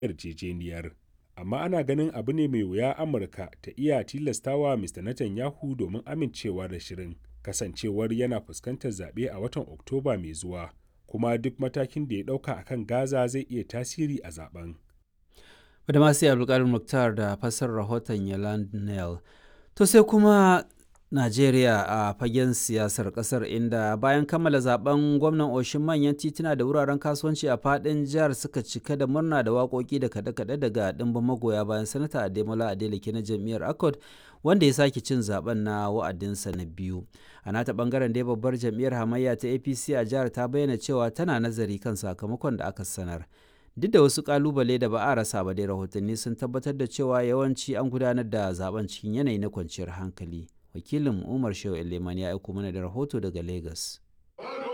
yarjejeniyar. Amma ana ganin abu ne mai wuya Amurka ta iya tilastawa Mr. Netanyahu domin amincewa da shirin, kasancewar yana fuskantar zaɓe a watan Oktoba mai zuwa, kuma duk matakin da ya ɗauka a kan Gaza zai iya tasiri a zaben. Badamasi Abdulkadir Mukhtar da fassarar rahoton Yolande Neal. To sai kuma Najeriya a fagen siyasar kasar inda bayan kammala zaben gwamnan oshin manyan tituna da wuraren kasuwanci a fadin jihar suka cika da murna da waƙoƙi da kaɗe-kaɗe daga ɗimbin magoya bayan sanata Ademola Adeleke na jam'iyyar Accord wanda ya sake cin zaben na wa'adinsa na biyu. A nata bangaren dai babbar jam'iyyar hamayya ta APC a jihar ta bayyana cewa tana nazari kan sakamakon da aka sanar. Duk da wasu kalubale da ba a rasa ba dai rahotanni sun tabbatar da cewa yawanci an gudanar da zaben cikin yanayi na kwanciyar hankali. wakilin umar shehu eleman ya aiko mana da rahoto daga lagos